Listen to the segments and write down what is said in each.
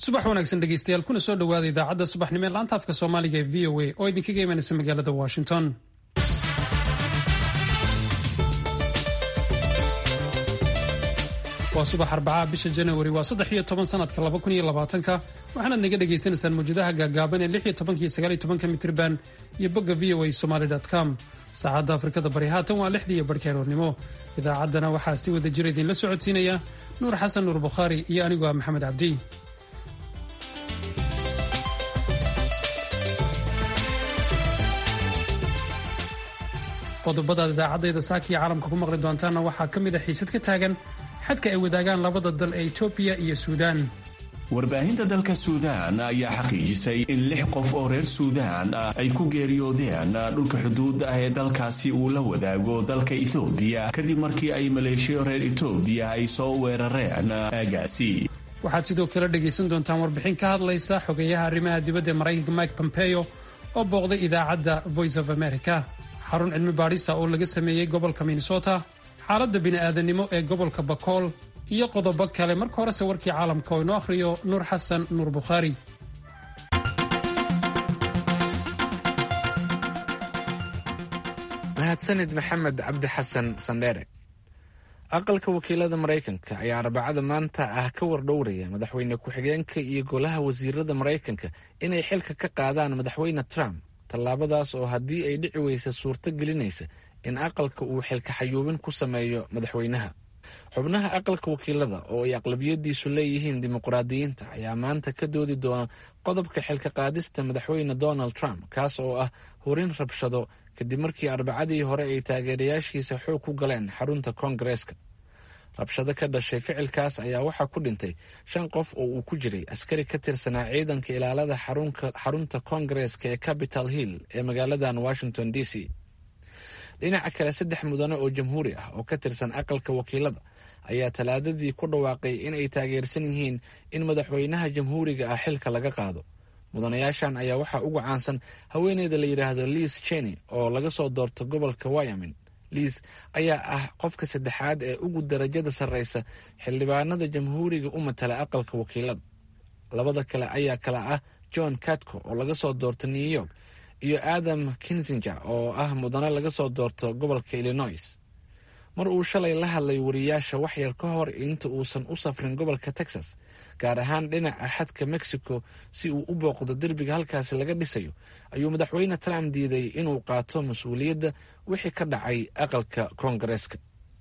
subax wanaagsan dhegeystayaal kuna soo dhowaada idaacadda subaxnimo ee laanta afka soomaaliga ee v o a oo idinkaga imanaysa magaalada washington waa subax arbacaa bisha janawari waa saddex iyo toban sanadka laba kun iyo labaatanka waxaanaad naga dhagaysanaysaan mawjadaha gaagaaban ee lix iyo tobanka iyo sagaal iyo tobanka mitriban iyo bogga v o a somaly com saacadda afrikada bari haatan waa lixdii iyo barhkii aroornimo idaacaddana waxaa si wada jira idinla socodsiinaya nuur xasan nuur bukhaari iyo anigoo ah maxamed cabdi qodobadaad idaacadayda saakiya caalamka ku maqli doontaanna waxaa ka mid a xiisad ka taagan xadka ay wadaagaan labada dal ee etoobiya iyo suudaan warbaahinta dalka suudaan ayaa xaqiijisay in lix qof oo reer suudaan ah ay ku geeriyoodeen dhulka xuduudda ah ee dalkaasi uu la wadaago dalka ethoobiya kadib markii ay maleeshiyo reer etoobiya ay soo weerareen aagaasi waxaad sidoo kale dhegaysan doontaan warbixin ka hadlaysa xogeeyaha arrimaha dibadda ee maraykanka mike pompeo oo booqday idaacadda voice of america xarun cilmi baadhisa oo laga sameeyey gobolka minnesota xaaladda bini'aadanimo ee gobolka bakool iyo qodobo kale marka horese warkii caalamka oo inoo akhriyo nuur xasan nuur bukhaari mahadsanid maxamed cabdi xasan sandheere aqalka wakiilada maraykanka ayaa arbacada maanta ah ka wardhowraya madaxweyne ku-xigeenka iyo golaha wasiirada maraykanka inay xilka ka qaadaan madaxweyne trump tallaabadaas oo haddii ay dhici weysa suurto gelinaysa in aqalka uu xilka xayuubin ku sameeyo madaxweynaha xubnaha aqalka wakiilada oo ay aqlabiyadiisu leeyihiin dimuqraadiyiinta ayaa maanta ka doodi doona qodobka xilka qaadista madaxweyne donald trump kaas oo ah horin rabshado kadib markii arbacadii hore ay taageerayaashiisa xoog ku galeen xarunta koongareeska rabshado ka dhashay ficilkaas ayaa waxaa ku dhintay shan qof oo uu ku jiray askari ka tirsanaa ciidanka ilaalada xarunta koongareeska ee capital hill ee magaaladan washington d c dhinaca kale saddex mudane oo jamhuuri ah oo ka tirsan aqalka wakiilada ayaa talaadadii ku dhawaaqay in ay taageersan yihiin in madaxweynaha jamhuuriga ah xilka laga qaado mudanayaashan ayaa waxaa ugu caansan haweeneyda la yidhaahdo liis cheney oo laga soo doorto gobolka wyamin liis ayaa ah qofka saddexaad ee ugu darajada sarreysa xildhibaanada jamhuuriga u matala aqalka wakiilada labada kale ayaa kala ah john catco oo laga soo doorto new york iyo adam kinsinger oo ah mudane laga soo doorto gobolka illinois mar uu shalay la hadlay wariyaasha waxyar ka hor inta uusan u safrin gobolka texas gaar ahaan dhinaca xadka mexico si uu u booqdo derbiga halkaasi laga dhisayo ayuu madaxweyne trump diiday inuu qaato mas-uuliyadda wixii ka dhacay aqalka koongareeska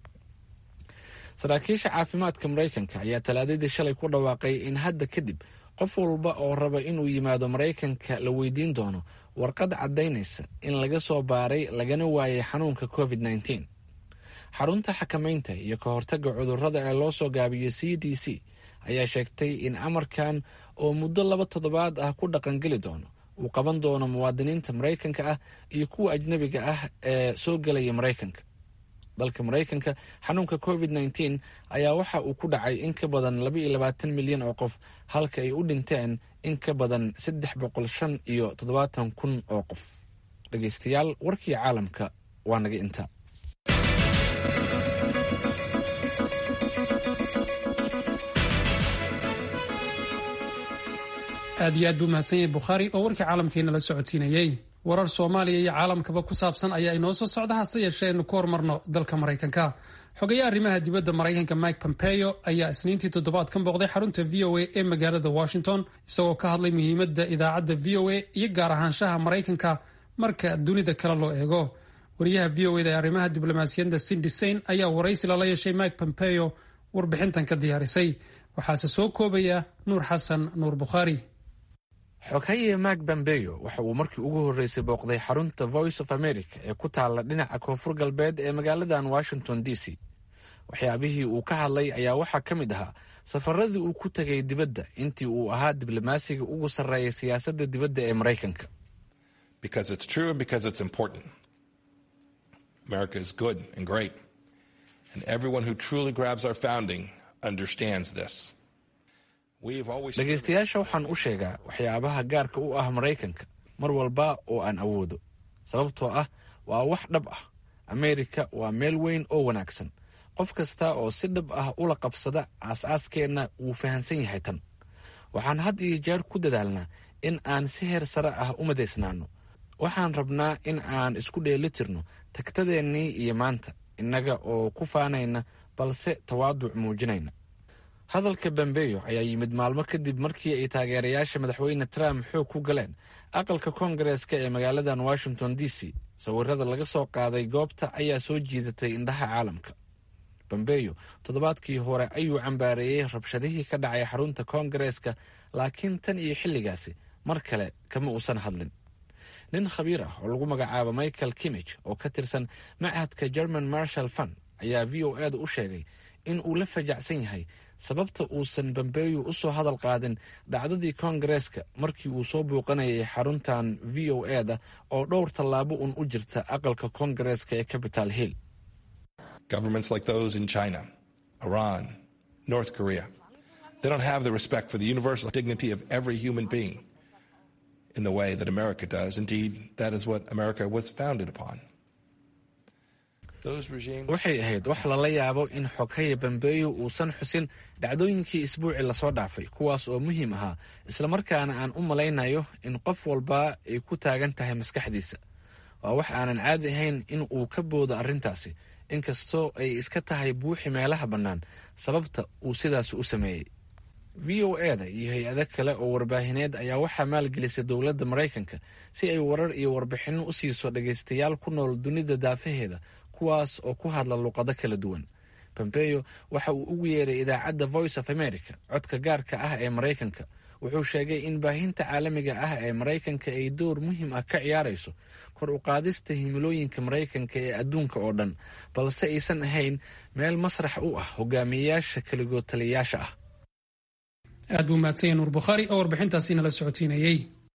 saraakiisha caafimaadka maraykanka ayaa talaadadii shalay ku dhawaaqay in hadda kadib qof walba oo raba inuu yimaado maraykanka la weydiin doono warqad caddaynaysa in laga soo baaray lagana waayay xanuunka covid -19 xarunta xakamaynta iyo ka hortagga cudurrada ee loo soo gaabiyo c d c ayaa sheegtay in amarkan oo muddo laba toddobaad ah ku dhaqangeli doono uu qaban doono muwaadiniinta maraykanka ah iyo kuwa ajnabiga ah ee soo gelaya maraykanka dalka maraykanka xanuunka covid -19 ayaa waxa uu ku dhacay in ka badan laba iyo labaatan milyan oo qof halka ay u dhinteen in ka badan saddex boqol shan iyo toddobaatan kun oo qof dhegeystayaal warkii caalamka waa naga inta aad iyo aad buu mahadsan yahay bukhaari oo warkii caalamkeena la socodsiinayey warar soomaaliya iyo caalamkaba ku saabsan ayaa inoo soo socda hase yeeshee aynu ku hormarno dalka maraykanka xogayaha arrimaha dibadda maraykanka mike pompeo ayaa isniintii toddobaadkan booqday xarunta v o a ee magaalada washington isagoo ka hadlay muhiimadda idaacadda v o a iyo gaar ahaanshaha maraykanka marka dunida kale loo eego wariyaha v o eda ee arrimaha diblomaasiyadda sindi sain ayaa waraysi lala yeeshay mike pompeo warbixintan ka diyaarisay waxaase soo koobaya nuur xasan nuur bukhaari xoghaye mak bambeyo waxa uu markii ugu horreysay booqday xarunta voice of america ee ku taalla dhinaca koonfur galbeed ee magaaladan washington d c waxyaabihii uu ka hadlay ayaa waxaa ka mid ahaa safaradii uu ku tegay dibadda intii uu ahaa diblomaasiga ugu sarreeya siyaasadda dibadda ee maraykanka dhegaystayaasha waxaan u sheegaa waxyaabaha gaarka u ah maraykanka mar walba oo aan awoodo sababtoo ah waa wax dhab ah ameerika waa meel weyn oo wanaagsan qof kasta oo si dhab ah ula qabsada aas-aaskeenna wuu fahamsan yahay tan waxaan had iyo jeer ku dadaalnaa in aan si heer sare ah u madaysnaano waxaan rabnaa in aan isku dheelitirno tagtadeennii iyo maanta innaga oo ku faanayna balse tawaaduc muujinayna hadalka bambeyo ayaa yimid maalmo kadib markii ay taageerayaasha madaxweyne trump xoog ku galeen aqalka koongareeska ee magaaladan washington d c sawirada laga soo qaaday goobta ayaa soo jiidatay indhaha caalamka bambeyo toddobaadkii hore ayuu cambaareeyey rabshadihii ka dhacay xarunta koongareeska laakiin tan iyo xilligaasi mar kale kama uusan hadlin nin khabiir ah oo lagu magacaabo michael kimich oo ka tirsan machadka german marshal fund ayaa v o eeda u sheegay in uu la fajacsan yahay sababta uusan bambeeyo u soo hadal qaadin dhacdadii koongareeska markii uu soo buuqanayay xaruntan v o eda oo dhowr tallaabo un u jirta aqalka koongareeska ee capital hill Governments like those in China, Iran, North Korea, they don't have the respect for the universal dignity of every human being in the way that America does. Indeed, that is what America was founded upon. waxay ahayd wax lala yaabo in xoghaya bambeeyo uusan xusin dhacdooyinkii isbuucii lasoo dhaafay kuwaas oo muhiim ahaa islamarkaana aan u malaynayo in qof walba ay ku taagan tahay maskaxdiisa waa wax aanan caadi ahayn in uu ka boodo arrintaasi inkastoo ay iska tahay buuxi meelaha bannaan sababta uu sidaas u sameeyey v o eda iyo hay-ado kale oo warbaahineed ayaa waxaa maalgelisay dowladda maraykanka si ay warar iyo warbixinno u siiso dhagaystayaal ku nool dunida daafaheeda kuwaas oo ku hadla luqado kala duwan bombeyo waxa uu ugu yeeray idaacadda voice of america codka gaarka ah ee maraykanka wuxuu sheegay in baahinta caalamiga ah ee maraykanka ay door muhiim ah ka ciyaarayso kor u qaadista himilooyinka maraykanka ee adduunka oo dhan balse aysan ahayn meel masrax u ah hogaamiyeyaasha keligood taliyayaasha ah aad buu mahadsanya nuur bukhaari oo warbixintaasi nala socotiinayey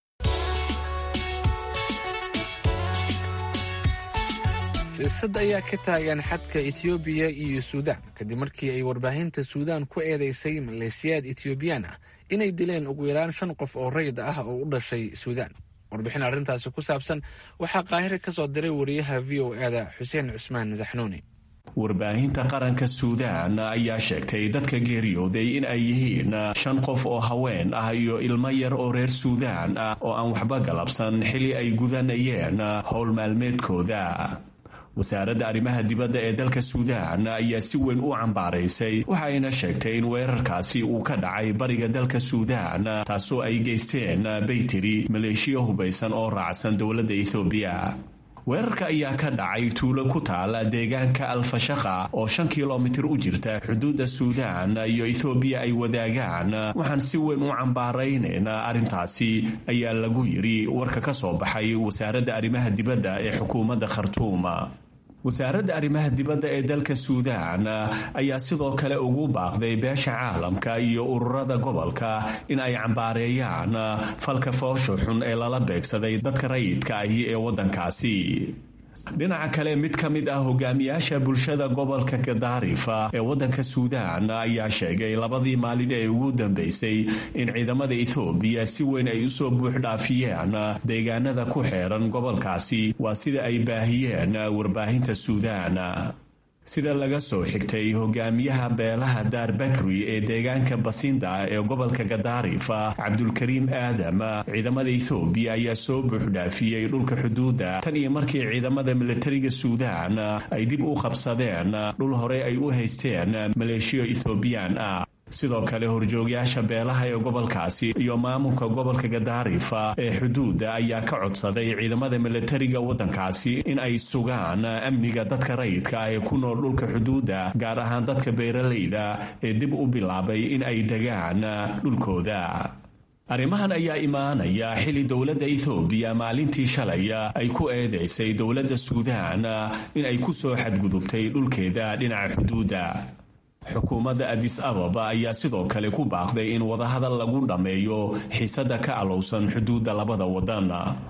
xiisad ayaa ka taagan xadka etoobiya iyo suudaan kadib markii ay warbaahinta suudaan ku eedeysay maleeshiyaad etoobiyaan ah inay dileen ugu yaraan shan qof oo rayid ah oo u dhashay suudaan warbixin arrintaasi ku saabsan waxaa qaahire ka soo diray wariyaha v o eda xuseen cusmaan zaxnuuni warbaahinta qaranka suudaan ayaa sheegtay dadka geeriyooday in ay yihiin shan qof oo haween ah iyo ilmo yar oo reer suudaan ah oo aan waxba galabsan xili ay gudanayeen howl maalmeedkooda wasaaradda arrimaha dibadda ee dalka suudaan ayaa si weyn u cambaaraysay waxayna sheegtay in weerarkaasi uu ka dhacay bariga dalka suudaan taasoo ay geysteen baytiri maleeshiya hubaysan oo raacsan dowladda ethoobiya weerarka ayaa ka dhacay tuulo ku taala deegaanka alfashaqa oo shan kilomitir u jirta xuduudda suudaan iyo ethoobiya ay wadaagaan waxaan si weyn u cambaaraynaynaa arrintaasi ayaa lagu yidhi warka ka soo baxay wasaaradda arrimaha dibadda ee xukuumadda khartuuma wasaaradda arrimaha dibadda ee dalka suudaan ayaa sidoo kale ugu baaqday beesha caalamka iyo ururada gobolka in ay cambaareeyaan falka foosho xun ee lala beegsaday dadka rayidka ahi ee waddankaasi dhinaca kale mid ka mid ah hogaamiyaasha bulshada gobolka gadaarifa ee waddanka suudaan ayaa sheegay labadii maalin ee ugu dambeysay in ciidamada ethoobiya si weyn ay usoo buuxdhaafiyeen deegaanada ku xeeran gobolkaasi waa sida ay baahiyeen warbaahinta suudaan sida laga soo xigtay hogaamiyaha beelaha daar bakri ee deegaanka basinda ee gobolka gadaarifa cabdulkariim aadam ciidamada ethoobiya ayaa soo buuxdhaafiyey dhulka xuduudda tan iyo markii ciidamada militariga suudaan ay dib u qabsadeen dhul hore ay u haysteen maleeshiyo ethoobiyan ah sidoo kale horjoogyaasha beelaha ee gobolkaasi iyo maamulka gobolka gadaarifa ee xuduudda ayaa ka codsaday ciidamada militariga waddankaasi in ay sugaan amniga dadka rayidka ah ee ku nool dhulka xuduudda gaar ahaan dadka beeralayda ee dib u bilaabay in ay degaan dhulkooda arrimahan ayaa imaanaya xili dowladda ethoobiya maalintii shalay ay ku eedeysay dowladda suudaan in ay ku soo xadgudubtay dhulkeeda dhinaca xuduudda xukuumadda adis ababa ayaa sidoo kale ku baaqday in wadahadal lagu dhammeeyo xiisadda ka alowsan xuduudda labada waddan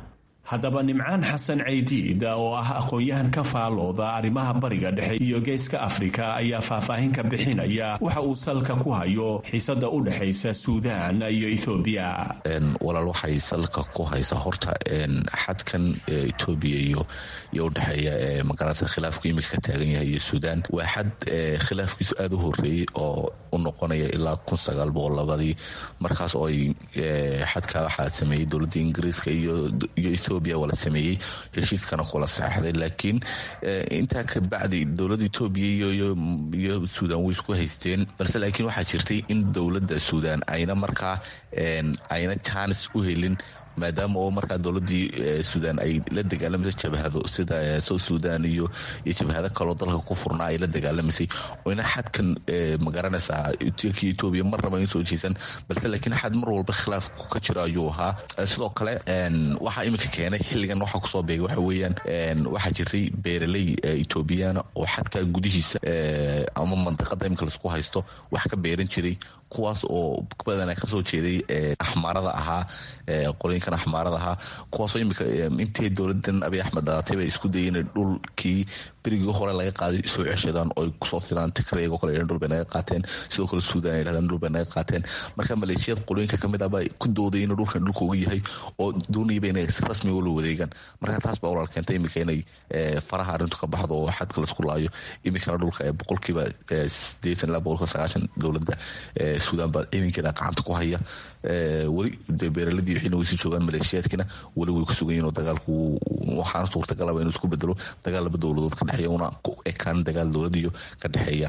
haddaba nimcaan xasan caydiid oo ah aqoon-yahan ka faalooda arrimaha bariga dhexe iyo geeska afrika ayaa faahfaahin ka bixinaya waxa uu salka ku hayo xiisada u dhexaysa suudaan iyo ethoobiya walaal waxay salka ku haysa horta xadkan etoobiya iyo iyo udhexeeya magarata khilaafku imika ka taagan yahay iyo suudaan waa xad khilaafkiisu aada u horeeyey oo u noqonaya ilaa kun sagaal boqol labadii markaas oo ay xadka waxaa sameeyey dowladda ingiriiska iyo ethoobiya wala sameeyey heshiiskana kula saxeixday laakiin intaa kabacdi dowladda etoobiya iyo suudaan way isku haysteen balse laakiin waxaa jirtay in dowladda suudaan ayna markaa ayna jaanis u helin maadaama oo markaa dowladii suudaan ay la dagaalamaysa jabhado sida south sudan iyo iyo jabhado kaloo dalka ku furnaa ay la dagaalamaysay oyna xadkan magaranaysaa ki etoobiya mar raba in soo jeesan balse laakiin xad mar walba khilaafku ka jiro ayuu ahaa sidoo kale waxaa iminka keenay xilligan waxaa kusoo beegay waxa weeyaan waxaa jirtay beeraley etoobiyana oo xadka gudihiisa ama mandiqada iminka laisku haysto wax ka beeran jiray kuwaas oo badana kasoo jeeday axmaarada ahaa qolooyinkan axmaarada ahaa kuwaasoo imika intay dowladan abiy axmed dhalatay bay isku dayeen dhulkii berigii hore laga qaaday soo ceshadaan oo kusoo fidaan tigraygo kale dhul bay naga qaateen sidoo kale suudan ay dhahdaan dhul bay naga qaateen marka maleeshiyad qolooyinka kamid ah baa ku dooday inuu dhulkan dhulkooga yahay oo doonayaba inay si rasmi ula wadeegaan marka taas baa walaal keentay imika inay faraha arrintu ka baxdo oo xadka laisku laayo imikana dhulka boqolkiiba sideetan ilaa boqolkiiba sagaashan dowladda suudaan baa ciidankeeda gacanta ku haya weli beeraladii wixiina way sii joogaan maleeshiyaadkiina weli way ku sugan yihin oo dagaalku waxaana suurtagalaba inuu isku bedelo dagaal laba dowladood ka dhexeeya una ku ekaan dagaal dowladiyo ka dhexeeya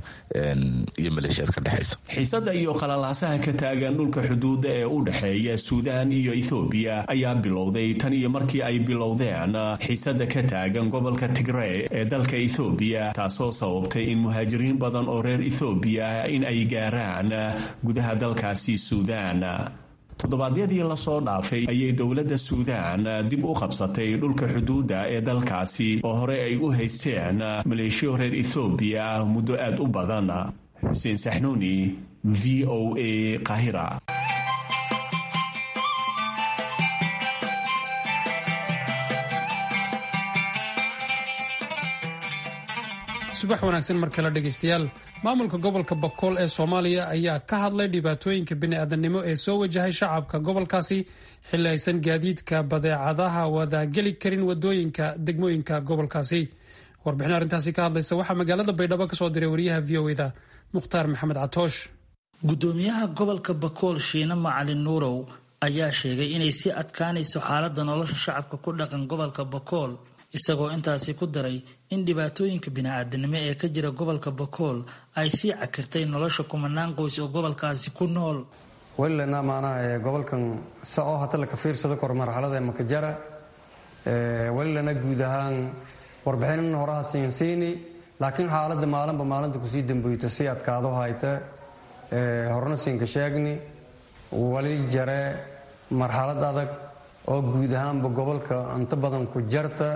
iyo maleeshiyaad ka dhexeysa xiisada iyo qalalaasaha ka taagan dhulka xuduudda ee u dhexeeya suudaan iyo ethoobiya ayaa bilowday tan iyo markii ay bilowdeen xiisada ka taagan gobolka tigrey ee dalka ethoobiya taasoo sababtay in muhaajiriin badan oo reer ethoobiya in ay gaaraan gudaha dalkaasi suudaan toddobaadyadii lasoo dhaafay ayay dowladda suudaan dib u qabsatay dhulka xuduudda ee dalkaasi oo hore ay u haysteen maleeshiyo reer ethoobiya muddo aad u badan xuseen saxnuuni v o a qaahira subax wanaagsan mar kale dhegaystayaal maamulka gobolka bakool ee soomaaliya ayaa ka hadlay dhibaatooyinka bini'aadamnimo ee soo wajahay shacabka gobolkaasi xilli aysan gaadiidka badeecadaha wadaageli karin wadooyinka degmooyinka gobolkaasi warbixin arrintaasi ka hadlaysa waxaa magaalada baydhabo kasoo diray wariyaha v o eda mukhtaar maxamed catoosh gudoomiyaha gobolka bakool shiine macalin nuurow ayaa sheegay inay sii adkaanayso xaaladda nolosha shacabka ku dhaqan gobolka bakool isagoo intaasi ku daray in dhibaatooyinka bini-aadanimo ee ka jira gobolka bakool ay sii cakirtay nolosha kumanaan qoys oo gobolkaasi ku nool welilana maanaha gobolkan sa oo hata laka fiirsado kor marxalada makajara welilana guud ahaan warbixinin horaha siinsiini laakiin xaaladda maalinba maalinta kusii damboyto si adkaado hayta horna siinka sheegni wali jare marxalad adag oo guud ahaanba gobolka inta badan ku jarta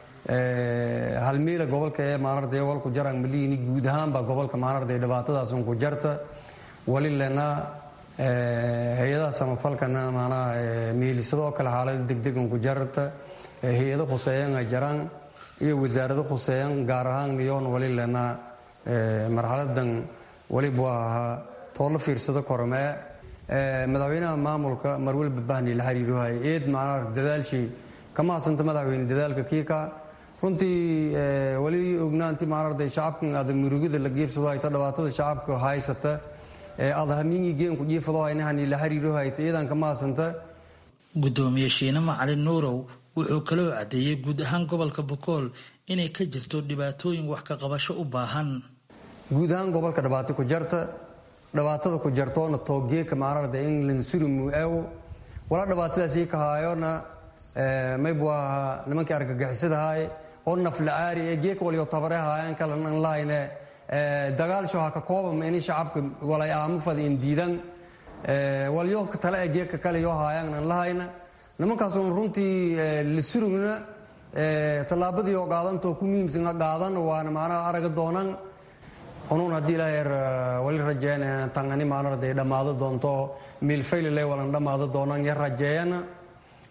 halmiila gobolka ee maanarday walku jaraan maliini guud ahaanba gobolka maanarday dhibaatadaasun ku jarta wali lena hay-adaha samafalkana maanaha miilisadoo kale xaalada degdegan ku jarta hay-ado khuseeyan ay jaraan iyo wasaarado khuseeyan gaar ahaan niyoon wali lena marxaladan walibu ahaa toola fiirsado kormee madaxweynaha maamulka marwalba bahni la xiriirohay eed macnaa dadaalshii kama hasanta madaxweyne dadaalka kiika runtii weli ognaanti maanarday shacabkan ada murugida la geebsado hayta dhibaatada shacabka haysata ada hamingi geenku jiifado haynahani la xiriiro hayta iyadan kama hasanta gudoomiye shiine macalin nuurow wuxuu kaloo cadeeyey guud ahaan gobolka bokool inay ka jirto dhibaatooyin wax ka qabasho u baahan guud ahaan gobolka dhibaato ku jarta dhibaatada ku jartoona toogeeka maanarda in lansurimu eewo walaa dhibaatadaasii ka haayona maybu ahaa nimankii argagixisadahaye oo naflacaari ee geeka waliyo tabare haayaan kalan lahayne dagaalsho ha ka koobama ini shacabka walay aamo fada in diidan walyo tale ee geeka kale yoo haayaan an lahayna nimankaasuna runtii lasurugna tallaabadii oo qaadantoo ku muhiimsan qaadan waana maanaha araga doonan unuun haddii ilaaheer wali rajeeyana tangani maanarday dhammaado doonto miilfaylile walan dhammaado doonan ya rajeeyana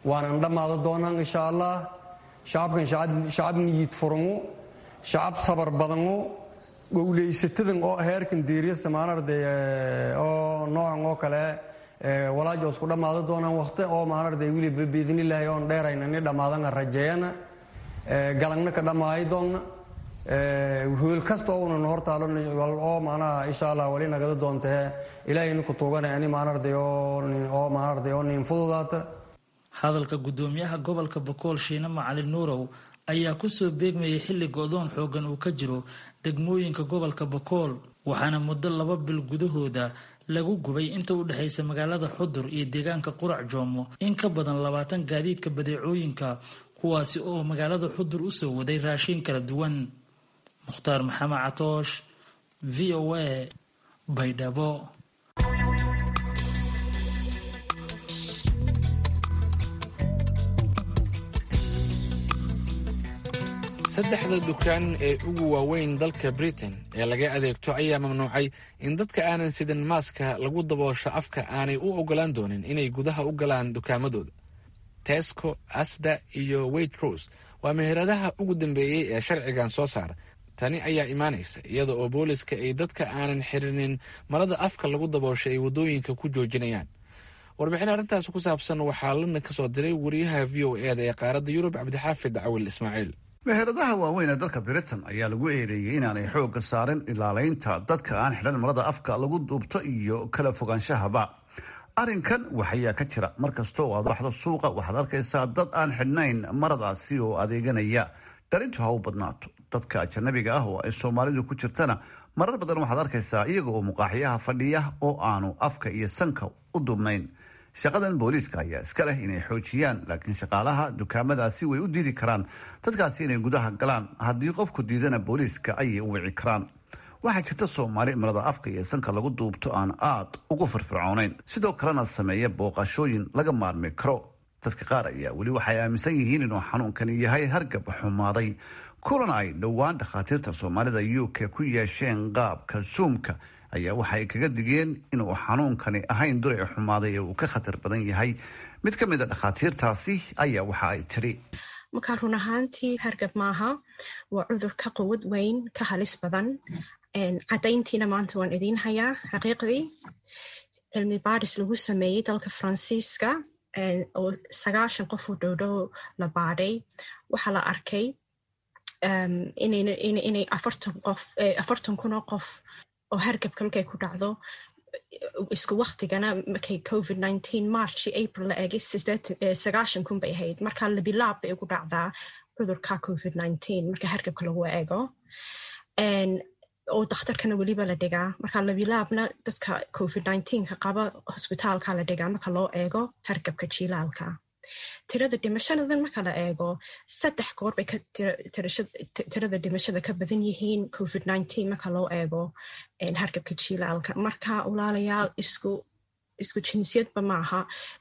waanan dhammaada doonaan insha allah shacabkan shacab niyid furangu shacab sabar badangu gowlaysatadan oo heerkan diiriyasa maanarde oo noocan oo kale walaajo isku dhammaada doonaan waqti oo maanarde wiliba biidnilaahi oon dheerayna ni dhammaadana rajeeyana galangna ka dhammaayi doonna hool kasta oo unan hortaalo oo maanaha insha allah wali nagada doontahe ilaahayna ku tuugana ani maanarday oo maanarday oo niin fududaata hadalka guddoomiyaha gobolka bakool shiine macalin nuurow ayaa kusoo beegmayay xilli go-doon xoogan uu ka jiro degmooyinka gobolka bakool waxaana muddo laba bil gudahooda lagu gubay inta u dhexaysa magaalada xudur iyo deegaanka qurac joomo in ka badan labaatan gaadiidka badeecooyinka kuwaasi oo magaalada xudur usoo waday raashin kala duwan mukhtaar maxamed catoosh v o a baydhabo saddexda dukaan ee ugu waaweyn dalka britain ee laga adeegto ayaa mamnuucay in dadka aanan sidan maaska lagu daboosho afka aanay u ogolaan doonin inay gudaha u galaan dukaamadooda tesco asda iyo wayt rose waa meheradaha ugu dambeeyey ee sharcigan soo saara tani ayaa imaanaysa iyada oo booliska ay dadka aanan xirinin marada afka lagu daboosho ay waddooyinka ku joojinayaan warbixin arrintaas ku saabsan waxaa lana ka soo diray wariyaha v o eda ee qaaradda yurub cabdixaafid cawil ismaaciil meheradaha waaweyn ee dalka britain ayaa lagu eedeeyey inaanay xoogga saarin ilaalaynta dadka aan xidhan marada afka lagu duubto iyo kala fogaanshahaba arrinkan waxayaa ka jira mar kasta oo aad baxdo suuqa waxaad arkaysaa dad aan xidhnayn maradaasi oo adeeganaya darintu ha u badnaato dadka ajanabiga ah oo ay soomaalidu ku jirtana marar badan waxaad arkaysaa iyaga oo muqaaxyaha fadhiya oo aanu afka iyo sanka u duubnayn shaqadan booliiska ayaa iska leh inay xoojiyaan laakiin shaqaalaha dukaamadaasi way u diidi karaan dadkaasi inay gudaha galaan haddii qofku diidana booliiska ayay u wici karaan waxaa jirta soomaali marada afka iyo sanka lagu duubto aan aad ugu firfircoonayn sidoo kalena sameeya booqashooyin laga maarmi karo dadka qaar ayaa weli waxay aaminsan yihiin inuu xanuunkani yahay hargab xumaaday kulan ay dhowaan dhakhaatiirta soomaalida u k ku yeesheen qaabka suumka ayaa waxay kaga digeen inuu xanuunkani ahayn duray xumaaday ee uu ka khatar badan yahay mid ka mid a dhakhaatiirtaasi ayaa waxa ay tiri markaa run ahaantii hargab maaha waa cudur ka quwad weyn ka halis badan cadayntiina maanta waan idiin hayaa xaqiiqdii cilmi baadhis lagu sameeyey dalka faransiiska oo sagaashan qof oo dhowdhow la baadhay waxaa la arkay inay afartan kun oo qof oo hargabka markay ku dhacdo isku waktigana markay covid nineteen march april la eegay sagaashan kun bay ahayd marka labilaab bay ugu dhacdaa cudurka covid nineteen marka hargabka lagu eego oo dakhtarkana weliba la dhigaa marka labilaabna dadka covid nineteenka qaba hosbitaalka la dhigaa marka loo eego hargabka jilaalka tirada dhimashadadan marka la eego saddex goor bay tirada dhimashada ka badan yihiin covid nineteen marka loo eego hargabka jilaalka marka walaalayaal isku isku jinsiyadba maaha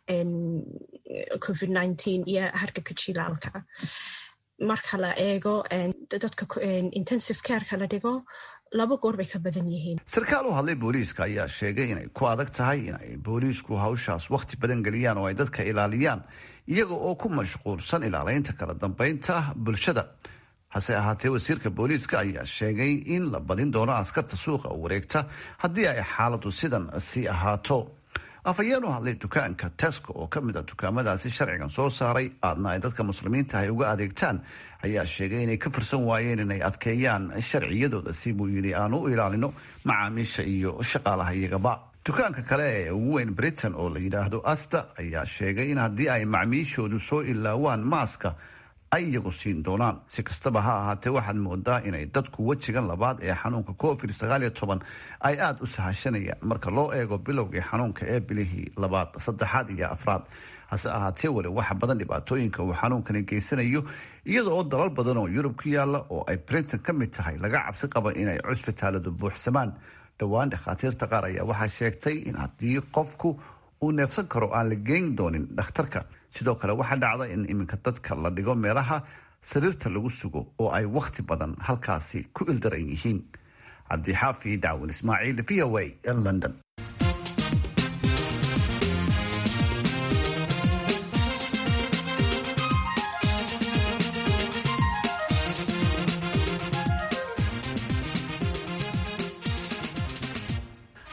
covid nineteen iyo hargabka jilaalka marka la eego dadka intensive careka la dhigo laba goor bay ka badan yihiin sarkaal u hadlay booliiska ayaa sheegay inay ku adag tahay inay booliisku hawshaas wakhti badan geliyaan oo ay dadka ilaaliyaan iyaga oo ku mashquulsan ilaalaynta kala dambeynta bulshada hase ahaatee wasiirka booliiska ayaa sheegay in la badin doono askarta suuqa wareegta haddii ay xaaladu sidan sii ahaato afhayeen u hadlay dukaanka tesco oo ka mid a dukaamadaasi sharcigan soo saaray aadna ay dadka muslimiinta ay uga adeegtaan ayaa sheegay inay ka fursan waayeen inay adkeeyaan sharciyadooda si buu yidhi aan u ilaalino macaamiisha iyo shaqaalaha iyagaba dukaanka kale ee ugu weyn britain oo la yidhaahdo asta ayaa sheegay in haddii ay macmiishoodu soo ilaawaan maaska ay iyagu siin doonaan si kastaba ha ahaatee waxaad moodaa inay dadku wejigan labaad ee xanuunka covid sagaal iyo toban ay aada u sahashanayaan marka loo eego bilowgii xanuunka ee bilihii labaad saddexaad iyo afraad hase ahaatee weli waxa badan dhibaatooyinka uu xanuunkani geysanayo iyada oo dalal badan oo yurub ku yaala oo ay britain ka mid tahay laga cabsi qaba inay cusbitaaladu buuxsamaan dhowaan dhakhaatiirta qaar ayaa waxaa sheegtay in haddii qofku uu neefsan karo aan la geyn doonin dhakhtarka sidoo kale waxaa dhacda in iminka dadka la dhigo meelaha sariirta lagu sugo oo ay wakhti badan halkaasi ku ildaran yihiin cabdixaafi dacwin ismaaciil v o a london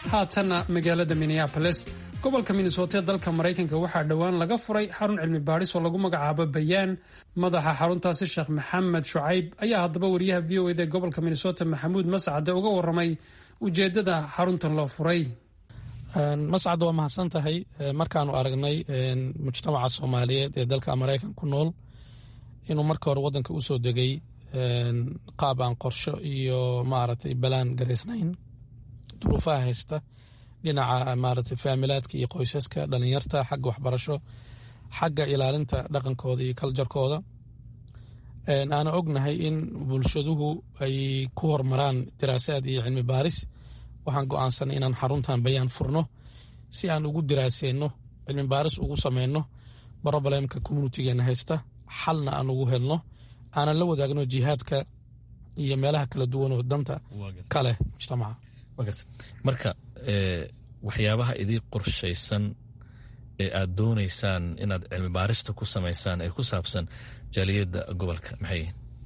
haatanna magaalada minneaboles gobolka minnesota ee dalka maraykanka waxaa dhowaan laga furay xarun cilmi baadhis oo lagu magacaabo bayaan madaxa xaruntaasi sheekh maxamed shucayb ayaa haddaba wariyaha v o ed ee gobolka minnesota maxamuud mascade uga waramay ujeedada xaruntan loo furay mascad waa mahadsan tahay markaanu aragnay mujtamaca soomaaliyeed ee dalka maraykan ku nool inuu marka hore wadanka usoo degay qaab aan qorsho iyo maaragtay balaan garaysnayn duruufaha haysta dhinaca maaragtay faamilaadka iyo qoysaska dhalinyarta xagga waxbarasho xagga ilaalinta dhaqankooda iyo kaljarkooda aana ognahay in bulshaduhu ay ku hormaraan diraasaad iyo cilmi baaris waxaan go-aansanay inaan xaruntan bayaan furno si aan ugu diraaseyno cilmi baaris ugu sameyno brobalemka communitigeena haysta xalna aan ugu helno aanan la wadaagno jihaadka iyo meelaha kala duwan oo danta kaleh mujtamaca marka waxyaabaha idii qorshaysan ee aad doonaysaan inaad cilmi baarista ku samaysaan ee ku saabsan jaaliyadda gobolka maxay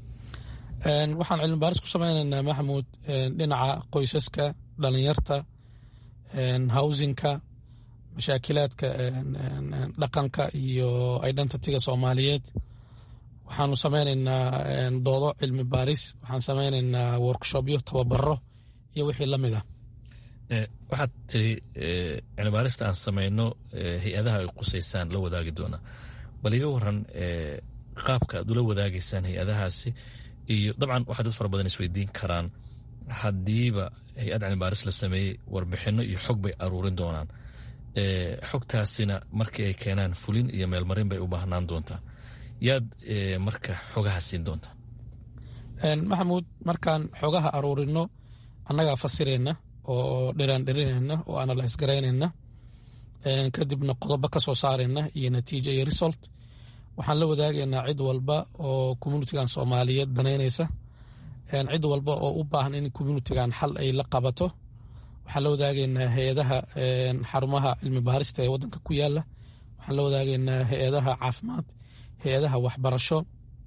waxaan cilmi baaris ku sameynaynaa maxamuud dhinaca qoysaska dhalinyarta howsinka mashaakilaadka dhaqanka iyo identityga soomaaliyeed waxaanu sameynaynaa doodo cilmi baaris waxaan sameynaynaa workshopyo tababaro iyo wixii la mid ah waxaad tiri cilmibaarista aan sameyno hay-adaha ay qusaysaan la wadaagi doonaa bal iga waran qaabka aad ula wadaagaysaan hay-adahaasi iyo dabcan waxaa dad fara badan isweydiin karaan haddiiba hay-ad cilmibaaris la sameeyey warbixino iyo xog bay aruurin doonaan xogtaasina markii ay keenaan fulin iyo meelmarin bay u baahnaan doontaa yaad marka xogaha siin doontaa maxamuud markaan xogaha aruurino annagaa fasireyna oo dhiraan dhirinayna oo analyse garaynayna kadibna qodobo ka soo saarayna iyo natiijo iyo result waxaan la wadaagaynaa cid walba oo communitigan soomaaliyeed danaynaysa cid walba oo u baahan in communitigan xal ay la qabato waxaan la wadaagaynaa hay-adaha xarumaha cilmi baarista ee wadanka ku yaala waxaan la wadaagaynaa hay-adaha caafimaad hay-adaha waxbarasho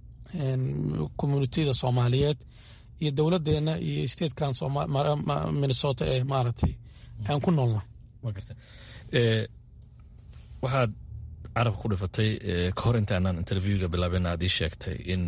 communitida soomaaliyeed iyo dowladeena iyo statekan minnesota ee maaragtay aan ku noolna waxaad carabka ku dhifatay ka hor intaanaan interviewga bilaabina aad ii sheegtay in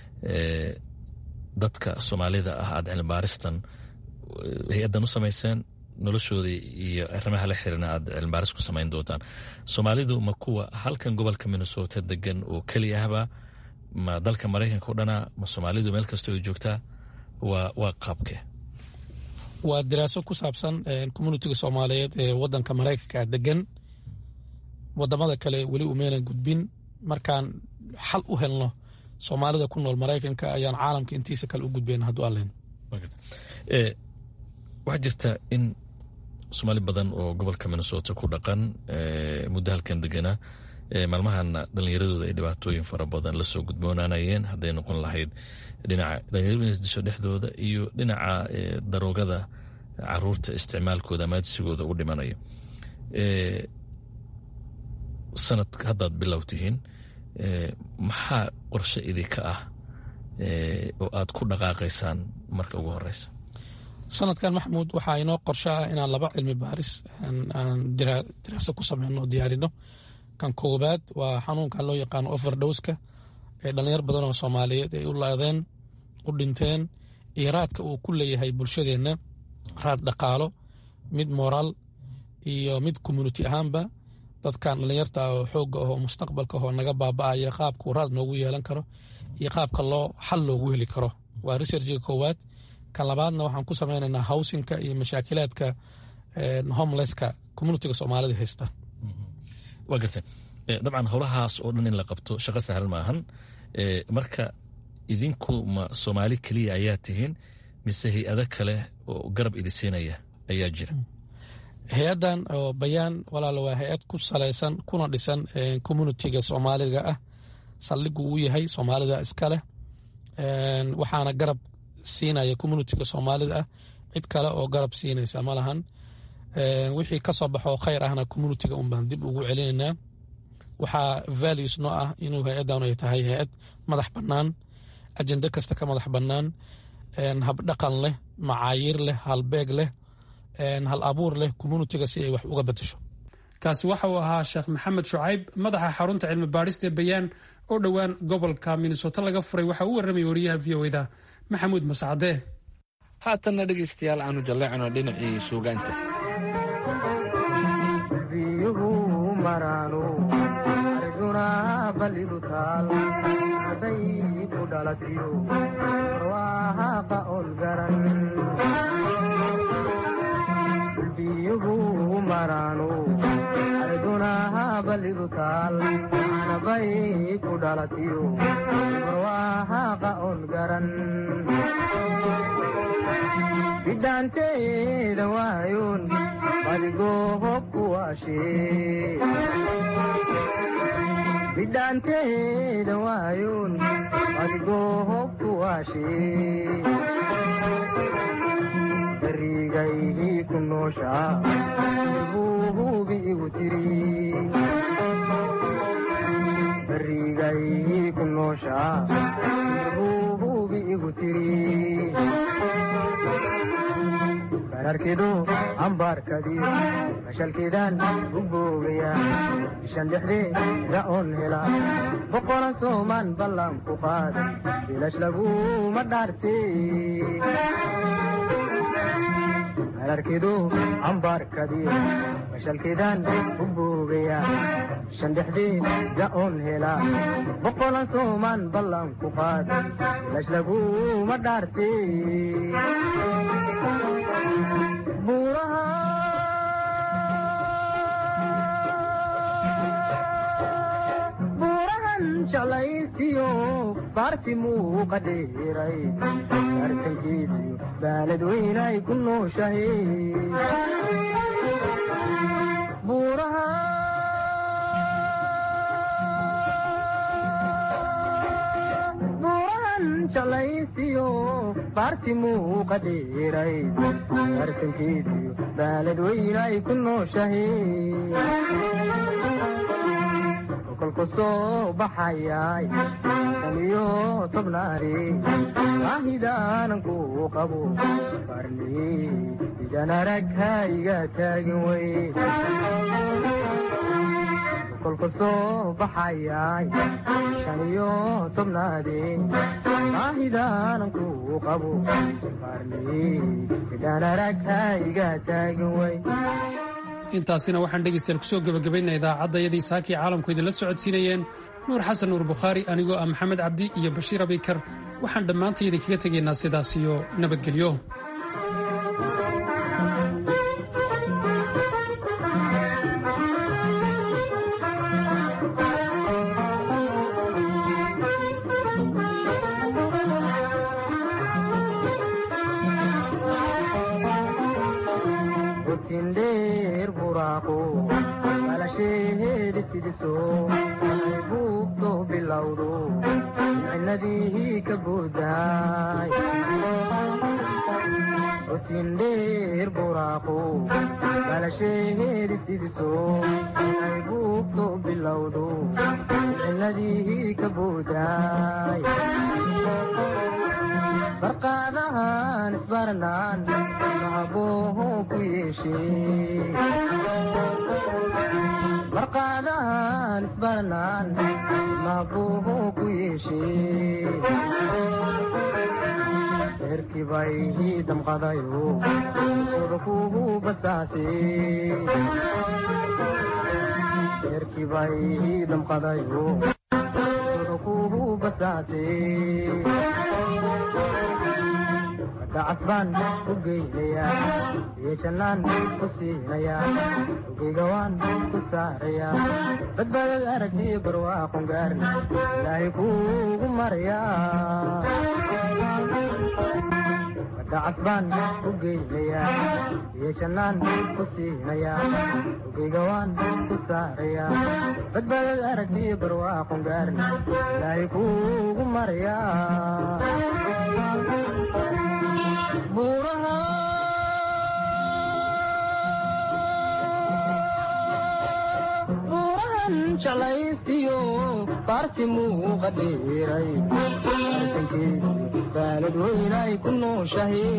dadka soomaalida ah aad cilmibaaristan hay-addan u samayseen noloshooda iyo arrimaha la xiriirna aad cilmibaaris ku samayn doontaan soomaalidu ma kuwa halkan gobolka minnesota degan oo keli ahba ma dalka maraykanka o dhana ma soomaalidu meel kastoo ay joogtaa waa qaabke waa diraaso ku saabsan communitiga soomaaliyeed ee wadanka maraykanka degan wadamada kale weli umeynan gudbin markaan xal u helno soomaalida ku nool maraykanka ayaan caalamka intiisa kale u gudbayna hadduu allen waxaa jirta in soomaali badan oo gobolka minnesota ku dhaqan muddo halkan deganaa maalmahana dhallinyaradooda ay dhibaatooyin fara badan lasoo gudboonaanayeen hadday noqon lahayd dhinaca dhalinyaradu isdisho dhexdooda iyo dhinaca daroogada caruurta isticmaalkooda amaadsigooda u dhimanayo sanad haddaad bilow tihiin maxaa qorshe idinka ah oo aad ku dhaqaaqaysaan marka ugu horeysa sanadkan maxamuud waxaa inoo qorsho ah inaan laba cilmi baaris aan diraaso ku sameyno oo diyaarino kan koobaad waa xanuunkan loo yaqaano overdoska ee dhalinyar badan oo soomaaliyeed ay u laadeen u dhinteen iyo raadka uu ku leeyahay bulshadeenna raad dhaqaalo mid moraal iyo mid community ahaanba dadkan dhalinyarta oo xooga ahoo mustaqbalka ahoo naga baaba-aya qaabkuu raad noogu yeelan karo iyo qaabka loo xal loogu heli karo waa researchiga koowaad kan labaadna waxaan ku sameynaynaa howsinka iyo mashaakilaadka homelesska communitiga soomaalida haysta waa garta dabcan howlahaas oo dhan in la qabto shaqo sahal maahan marka idinku ma soomaali keliya ayaa tihiin mise hay-ado kale oo garab idi siinaya ayaa jira hay-addan oo bayaan walaala waa hay-ad ku salaysan kuna dhisan communitiga soomaaliga ah saldhigu uu yahay soomaalida iska leh waxaana garab siinaya communitiga soomaalida ah cid kale oo garab siinaysa ma lahan wixii ka soo baxoo khayr ahna communitiga un baan dib ugu celinaynaa waxaa values noo ah inuu hay-addan ay tahay hay-ad madax bannaan ajende kasta ka madax bannaan habdhaqan leh macaayiir leh halbeeg leh hal abuur leh communitiga si ay wax uga bedesho kaasi waxa uu ahaa sheekh maxamed shucayb madaxa xarunta cilmi baadhista ee bayaan oo dhowaan gobolka minnesota laga furay waxa uu warramay wariyaha v o eda maxamuud mascade haatanna dhegaystayaal aanu jalleecno dhinacii suugaanta bidhaanteeda waayoon adigoo hobku waashee bidhaanteeda waayoon adigoo hobku waashee dariigaygii ku nooshaa buu hubi igu tiri dariigaygii ku nooshaa buu hubi igu tiri bararkidu ambaarkadii mashalkiidaan u boogaya bishan dhexdeeda oon hela boqolan soomaan ballan ku qaad bilash laguma dhaarte bararkidu ambaarkadii mashalkiidaan u boogaya bishan dhexdeeda oon hela boqolan soomaan ballan ku qaad bilash laguma dhaarte buurahan jeclaysiyo baarti muuqa dheeray bartankeediyo baalad weynay ku nooshahe buuraha buurahan jeclaysiyo baarti muuqa dheeray bartankeediyo baalad weynay ku nooshahe kolku soo baxayay taniyo tobnaari baahidaanan ku qabo farni idan arag hayga taagin wey kolku soo baxayay taniyo tobnaadi baahidaanan ku qabo farni idan arag hayga taagin wey intaasina waxaan dhegaystayaal kusoo gebagabaynaa idaacadayadii saakii caalamku idinla socodsiinayeen nuur xasan nuur bukhaari anigoo ah maxamed cabdi iyo bashiir abikar waxaan dhammaantay idinkaga tegaynaa sidaas iyo nabadgelyo barqaadahan isbarnaan mahabooho ku yeeshee barqaadahan isbarnaan mahabooho ku yeeshee reerkibay damqadayo odakuhu basaasee reerkibay damqadayo odakuhu basaasee dacasbaan ku geynayaa iyo jannaan ku siinayaa ogeyga waan ku saarayaa badbaadad aragtiyo barwaaqon gaarna ilaahay kuugu marayaa dacasbaan ku geynayaa iyo jannaan ku siinayaa ogeyga waan ku saarayaa badbaadad aragtiyo barwaaqon gaarna ilaahay kuugu marayaa buurahan jalaysiyo baarti muuqa dheeray arkankeedi baalad weynay ku nooshahe